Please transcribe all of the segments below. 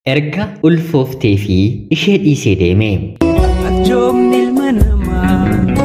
Erga ulfooftee fi ishee dhiisee deeme. Arjoomni ilma namaa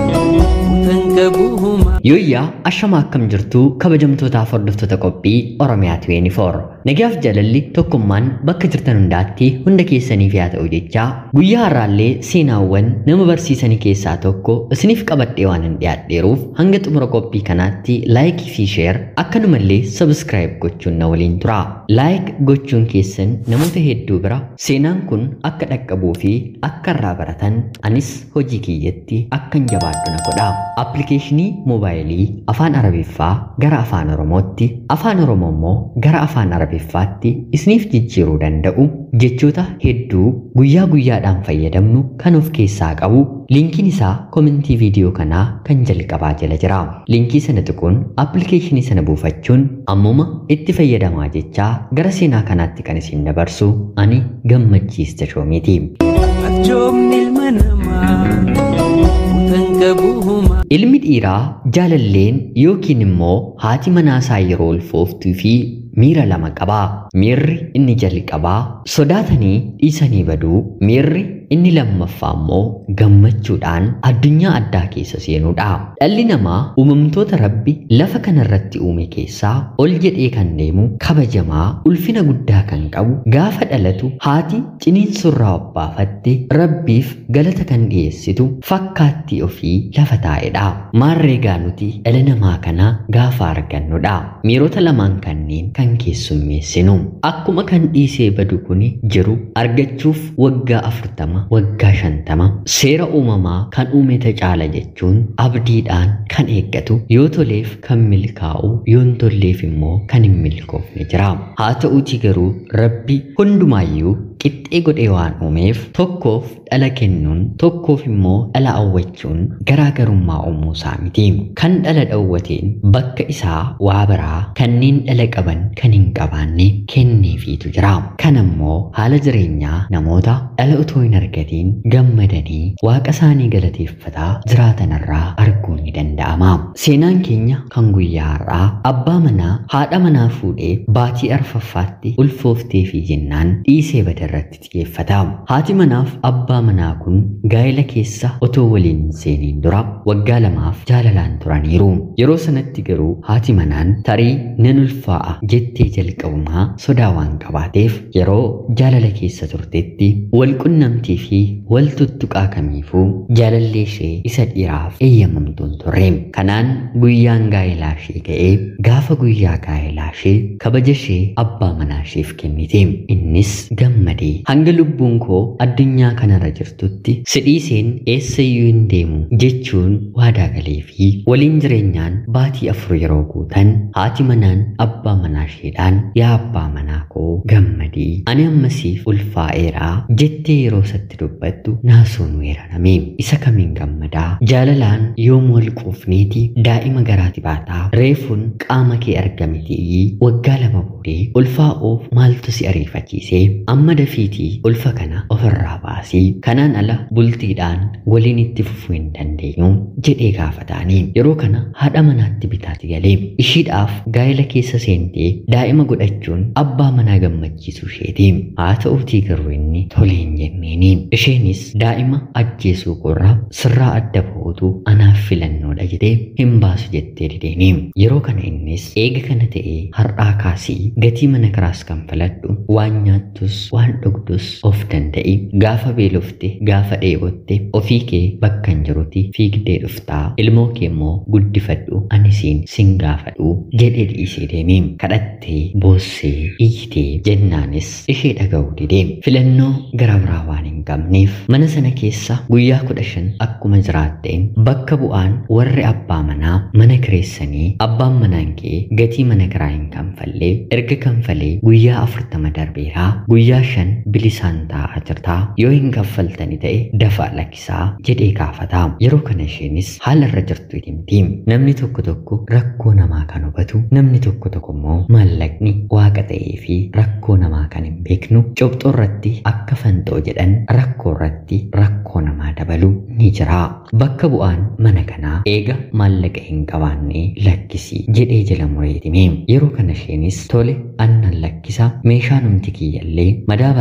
utan qabu humaa. Yooyyaa ashama akkam jirtuu kabajamtootaaf hordoftoota qophii Oromiyaa 24. Nagaaf jaalalli tokkummaan bakka jirtan hundaatti hunda keessaniif yaa ta'u jechaa guyyaa har'aallee seenaawwan nama barsiisanii keessaa tokko isiniif qabadhee waan hin dhiyaadheeruuf hanga xumura qophii kanaatti laayikii fi sheer akkanumallee sabskraayib gochuun na waliin tura. Laayik gochuun keessan namoota hedduu bira seenaan kun akka dhaqqabuu fi akka irraa baratan anis hojii kiyyatti akkan jabaadhu na godha. Appilikeeshinii moobaayilii afaan arabiffaa gara afaan oromootti afaan oromoo immoo gara afaan arabiffaatti isiniif jijjiiruu danda'u jechoota hedduu guyyaa guyyaadhaan fayyadamnu kan of keessaa qabu liinkiin isaa komentii viidiyoo kanaa kan jalqabaa jala jira liinkii sana tuquun appilikeeshinii sana buufachuun ammuma itti fayyadamaa jechaa gara seenaa kanaatti kan isin dabarsu ani gammachiista shoomiiti. Arjoomni ilma namaa utan qabu humaa. Ilmi dhiiraa jaalalleen yookiin immoo haati manaasaa yeroo ulfooftuu fi miira lama qabaa. Miirri inni jalqabaa sodaatanii dhiisanii baduu, miirri inni lammaffaa immoo gammachuudhaan addunyaa addaa keessa seenuudha. Dhalli namaa uumamtoota rabbi lafa kanarratti uume keessaa ol jedhee kan deemu kabajamaa ulfina guddaa kan qabu gaafa dhalatu haati ciniinsurraa obbaafatte rabbiif galata kan dhiyeessitu fakkaattii ofii lafa taa'edha. Maarreegaa nuti dhala namaa kana gaafa argannudha. Miirota lamaan kanneen kan keessummeessinu. Akkuma kan dhiisee badu kun jiru argachuuf waggaa afurtama waggaa shantama seera uumamaa kan uumete caala jechuun abdiidhaan kan eeggatu yoo toleef kan milkaa'u yoo hin tolleef immoo kan hin milkoofne jira. Haa ta'uutii garuu rabbi hundumaayyuu qixxee godhee waan uumeef tokkoof dhala kennuun tokkoof immoo dhala awwachuun garaagarummaa uumuu isaa miti. Kan dhala dhawwateen bakka isaa waa biraa kanneen dhala qaban kan hin qabaanne kenneefiitu jira. Kan ammoo haala jireenyaa namoota dhala utoo hin argatiin gammadanii waaqa isaanii galateeffataa jiraatanirraa arguun ni danda'ama. Seenaan keenya kan guyyaa har'aa abbaa manaa haadha manaa fuudhee baatii arfaffaatti ulfooftee fi jennaan dhiisee bada irratti xiyyeeffata. Haati manaaf abbaa manaa kun gaa'ela keessa otoo waliin hin seeniin dura waggaa lamaaf jaalalaan turaniiru. Yeroo sanatti garuu haati manaan tarii nan ulfaa'a jettee jalqabumaa sodaa waan qabaateef yeroo jaalala keessa turtetti wal qunnamtii fi wal tuttuqaa kamiifuu jaalallee ishee isa dhiiraaf eeyyamamtuun turre. Kanaan guyyaan gaa'elaa ishee ga'ee gaafa guyyaa gaa'elaa ishee kabaja ishee abbaa manaa isheef kennite. Innis gammadee hanga lubbuun koo addunyaa kanarra jirtutti sidhiiseen eessayyuu hin deemu jechuun waadaa galee fi waliin jireenyaan baatii afur yeroo guutan haati manaan abbaa manaa isheedhaan yaa abbaa manaa koo gammadii ani ammasiif ulfaa'eeraa jettee yeroo isatti dubbattu naasuun weerarame isa kamiin gammadaa jaalalaan yoom wal quufneeti daa'ima garaati baataa reefuun qaama kee argamiti waggaa lama boodee ulfaa'uuf maaltu si ariifachiise amma dafiitii ulfa kana ofirraa baasii kanaan ala bultiidhaan waliin itti fufuu hin dandeenyu jedhee gaafataanii yeroo kana haadha manaatti bitaati galee ishiidhaaf gaa'ela keessa seentee daa'ima godhachuun abbaa manaa gammachiisuu isheeti haa ta'uutii garuu inni tolee hin jenneeni isheenis daa'ima ajjeesuu qorra sirraa adda ba'uutu anaaf filannoodha jedhee hin baasu jettee dideeni yeroo kana innis eega kana ta'ee har'aa kaasii gatii mana kiraas kan filadhu waan nyaattus waan dhugdus of danda'i gaafa beelofte gaafa dheebotte ofii kee bakka hin jirutti fiigdee dhuftaa ilmoo kee immoo guddifadhu ani siin sin gaafadhu jedhee dhiisee deeme kadhattee boossee iyyitee jennaanis ishee dhaga'uu didee filannoo gara biraa waan hin qabneef mana sana keessa guyyaa kudha shan akkuma jiraatteen bakka bu'aan warri abbaa manaa mana kireessanii abbaan manaan kee gatii mana kiraa hin kanfallee erga kanfalee guyyaa afurtama darbeeraa guyyaa shan bilisaan taa'aa jirtaa yoo hin kaffaltani ta'e dafaa lakkisaa jedhee gaafataa yeroo kana isheenis haala irra jirtu himti namni tokko tokko rakkoo namaa kan hubatu namni tokko tokko immoo maallaqni waaqa ta'ee fi rakkoo namaa kan hin beeknu cobxoo irratti akka fanxoo jedhan rakkoo irratti rakkoo namaa dabalu ni jira bakka bu'aan mana kanaa eega maallaqa hin qabaanne lakkisi jedhee jala mureetime yeroo kana isheenis tole annan lakkisa meeshaa numti kiyyallee madaaba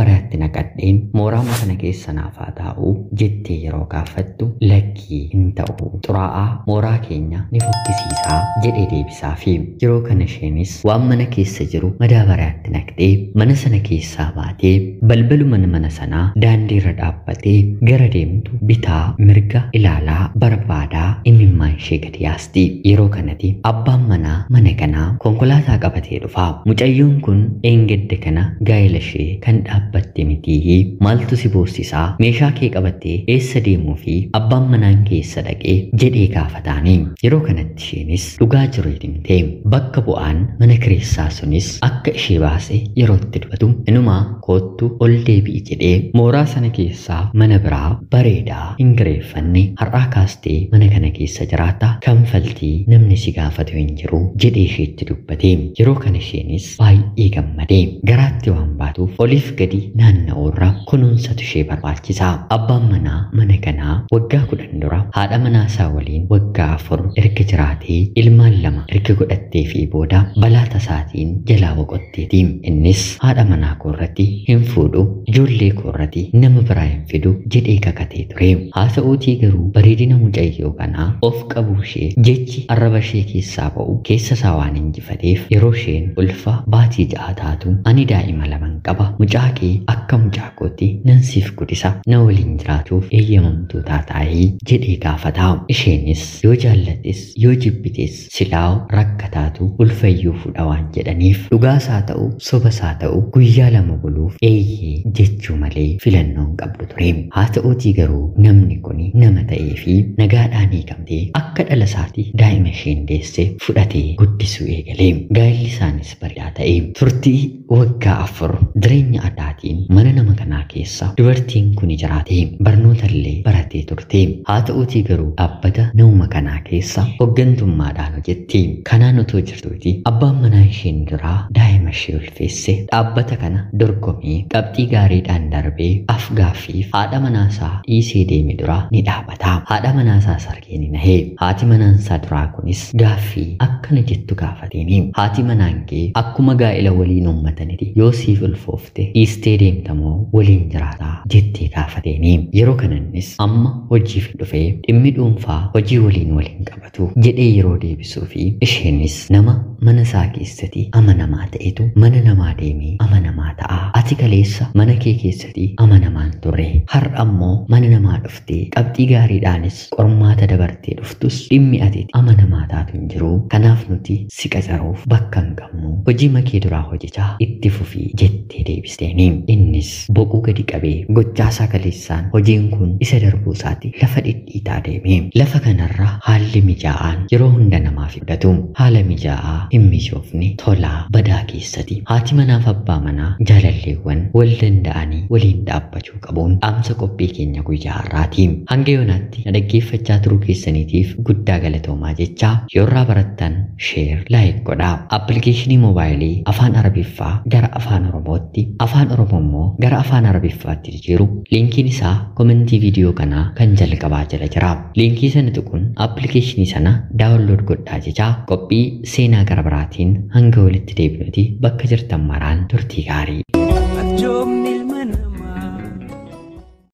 madaabaratti naqadheen mooraama kana keessa naaf haa taa'u jettee yeroo gaafattu lakkii hin ta'u xuraa'aa mooraa keenya ni fokkisiisaa jedhee deebisaafi yeroo kana isheenis waan mana keessa jiru madaabaratti naqxee mana sana keessaa baatee balbaluma mana sanaa daandii irra dhaabbatee gara deemtu bitaa mirga ilaalaa barbaadaa imimmaan ishee gadi yaasti yeroo kanatti abbaan manaa mana kanaa konkolaataa qabatee dhufa mucayyoon kun eengedde kana gaa'ela ishee kan dhaabbatte mitii maaltu si boosisaa meeshaa kee qabattee eessa deemuu fi abbaan manaan keessa dhaqee jedhee gaafataanii yeroo kanatti isheenis dhugaa jiru himte bakka bu'aan mana kireessaa sunis akka ishee baase yeroo itti dubbatu inumaa koottu ol deebi'i jedhee mooraa sana keessaa mana biraa bareedaa hin gireeffanne har'aa kaastee mana kana keessa jiraata kanfaltii namni si gaafatu hin jiru jedhee isheetti dubbate yeroo kana isheenis baay'ee gammade garaatti waan baatuuf oliif gadi naanna'uurra kunuunsatu ishee barbaachisa abbaan manaa mana kanaa waggaa kudhan dura haadha manaasaa waliin waggaa afur erga jiraatee ilmaan lama erga godhattee fi booda balaa tasaatiin jalaa boqotteeti innis haadha manaa koorratti hin fuudhu ijoollee koorratti nama biraa hin fidu jedhee kakatee ture haa ta'uutii garuu bareedina mucayyoo kanaa of qabuu ishee jechi arraba ishee keessaa ba'u keessa isaa waan injifateef yeroo isheen ulfa baatii ja'a taatu ani daa'ima laman qaba mucaa kee akka mucaa kootti nan siif guddisa na waliin jiraatuuf eeyyamamtuu taataayii jedhee gaafata isheenis yoo jaallattes yoo jibbites silaa rakkataatu ulfayyuu fudha waan jedhaniif dhugaasaa ta'u sobasaa ta'u guyyaa lama buluuf eeyyee jechuu malee filannoon qabdu ture haa ta'uutii garuu namni kun nama ta'ee fi nagaadhaan hiikamtee akka dhala isaatti daa'ima isheen deesse fudhatee guddisuu eegalee gaa'illi isaanis bareedaa ta'e turtii waggaa afur jireenya addaatiin mana nama kanaa keessa dubartiin kun jiraate barnoota illee baratee turte haa ta'uutii garuu dhaabbata nama kanaa keessa hooggantummaadhaan hojjetti kanaan otoo jirtuuti abbaan manaa isheen duraa daa'ima ishee ulfeesse dhaabbata kana dorgomee qabxii gaariidhaan darbee afgaaffiif haadha manaasaa dhiisee deeme dura ni dhaabata haadha manaasaa sargee ni nahee haati manaansaa duraa kunis gaaffii akkana jettu gaafateeni haati manaan kee akkuma gaa'ila waliin uummatanitti yoo siif ulfoofte dhiistee deemtamoo waliin jiraataa jettee gaafateeni yeroo kanannis amma hojiif dhufee dhimmi dhuunfaa hojii waliin waliin qabatu jedhee yeroo deebisuu fi isheenis nama mana isaa keessatti amanamaa ta'etu mana namaa deemee amanamaa ta'a ati kaleessa mana kee keessatti amanamaan turre har'a ammoo mana namaa dhuftee qabxii gaariidhaanis qormaata dabartee dhuftus dhimmi ati amanamaa taatu hin jiru kanaaf nuti si qacaruuf bakka hin qabnu hojii makee duraa hojjechaa itti fufii jettee deebisteeni innis boquu gadi qabee gochaasaa kaleessaan hojiin kun isa darbuu isaati lafa dhidhiitaa deeme lafa kanarra haalli mijaa'aan yeroo hunda namaaf fudhatu haala mijaa'aa hin mijoofne tolaa badaa keessatti haati manaaf abbaa manaa jaalalleewwan wal danda'anii waliin dhaabbachuu qabuun dhaamsa qophii keenya guyyaa har'aati hanga yoonaatti na dhaggeeffachaa turuu keessaniitiif guddaa galatoomaa jechaa yoorraa barattan sheer laayik godhaa appilikeeshinii moobaayilii afaan arabiffaa gara afaan oromootti afaan oromoo immoo gara afaan arabiffaatti jijjiiru liinkiin isaa komentii viidiyoo kanaa kan jalqabaa jala jira liinkii sana tuquun appilikeeshinii sana daawunlood godhaa jechaa qophii seenaa gara biraatiin hanga walitti deebinuti bakka jirtan maraan turtii gaarii. Arjoomni